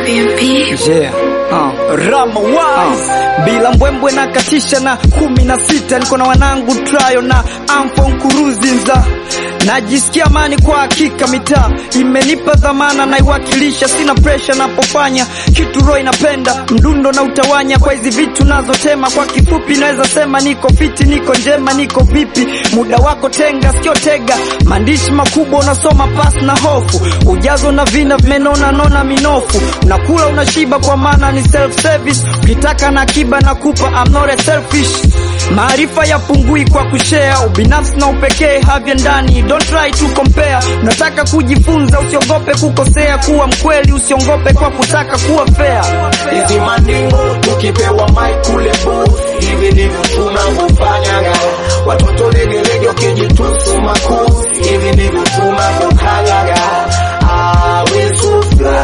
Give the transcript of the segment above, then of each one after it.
Yeah. Uh. Rama wise uh. Bila mbwembwe na katisha na kumi na sita niko na wanangu trayo na amfo nkuruzinza najisikia amani kwa hakika, mitaa imenipa dhamana, naiwakilisha, sina presha napofanya kitu, roho inapenda mdundo na utawanya kwa hizi vitu nazotema. Kwa kifupi naweza sema niko fiti, niko njema, niko vipi? Muda wako tenga, sikio tega, maandishi makubwa unasoma pas na hofu, ujazo na vina vimenona nona minofu, unakula unashiba, kwa maana ni self service. Ukitaka na akiba na kupa, I'm not a selfish. Maarifa yapungui kwa kushare, ubinafsi na upekee havya ndani Don't try to compare. Unataka kujifunza, usiogope kukosea, kuwa mkweli, usiongope kwa kutaka kuwa fair. Hizi mandingo tukipewa mic kule booth, hivi ndivyo tunavyofanyaga. Watoto legelege wakijitusu makuu, hivi ndivyo tunavyokanyaga. Ah, we so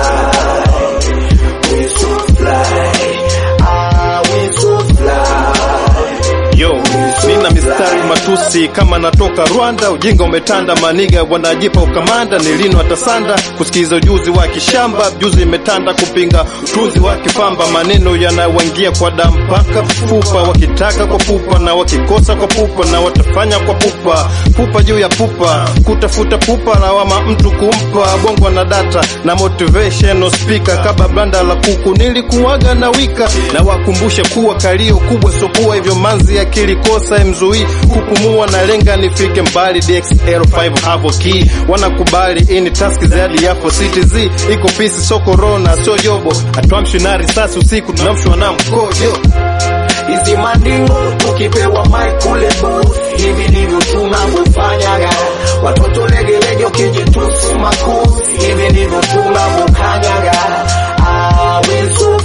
fly, we so fly, ah, we so fly. Yo, nina mistari matusi kama natoka Rwanda, ujinga umetanda, maniga wanajipa ukamanda, nilino atasanda kusikiza ujuzi wa kishamba, juzi imetanda kupinga utunzi wa kipamba, maneno yanawaingia kwa damu mpaka fupa, wakitaka kwa pupa na wakikosa kwa pupa, na watafanya kwa pupa, pupa juu ya pupa, kutafuta pupa na wama mtu kumpa bongo na data na motivational speaker, kaba banda la kuku nilikuwaga na wika, na wakumbushe kuwa kalio kubwa sokuwa hivyo manzi akili kosa imzui kupumua na lenga nifike mbali DXL5 hapo key wanakubali ini taski zaidi yapo CTZ iko pisi so corona sio jobo atwamshi na risasi usiku tunamshwa na mkojo Hizi mandingo tukipewa mic kule booth, hivi ndivyo tunavyofanyaga. Watoto legelege wakijitusu makuu, hivi ndivyo tunavyokanyaga. Ah, we so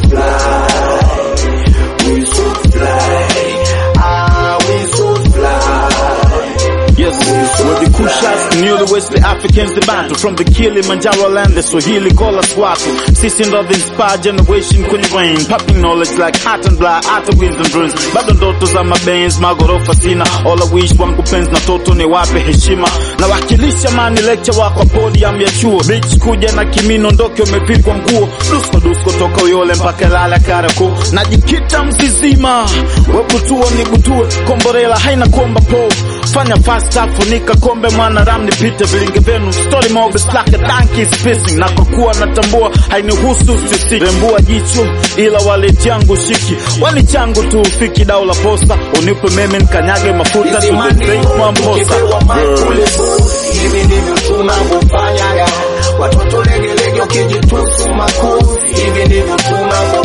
fly, we so fly, ah, we so fly. Yes, we're the Kushas, newly West Africans, the battle from the Kilimanjaro land, the Swahili call us Watu. Sisi ndo the inspired generation kwenye brain, popping knowledge like hot and black, hata wheels and dreams. Bado ndoto za mabenz, magorofa sina, all I wish wangu penzi na toto ni wape heshima. Na wakilisha mani lecture wako podium ya chuo, bitch kuja na kimino ndoke umevikwa nguo, dusko dusko toka Uyole mpaka Ilala Kariakoo. Najikita mzizima, webutuo ni butue, komborela haina kuomba po fanya fast funika kombe mwana ram nipite vilinge vyenu story mob is like a donkey spacing na kwa kuwa natambua hainihusu sisi rembua jicho ila waleti yangu shiki wali changu tu ufiki dau la posta unipe meme nkanyage mafuta Hizi mandingo tumamposa tukipewa mic kule booth, hivi ndivyo tunavyofanyaga. Watoto legelege wakijitusu makuu, hivi ndivyo tunavyo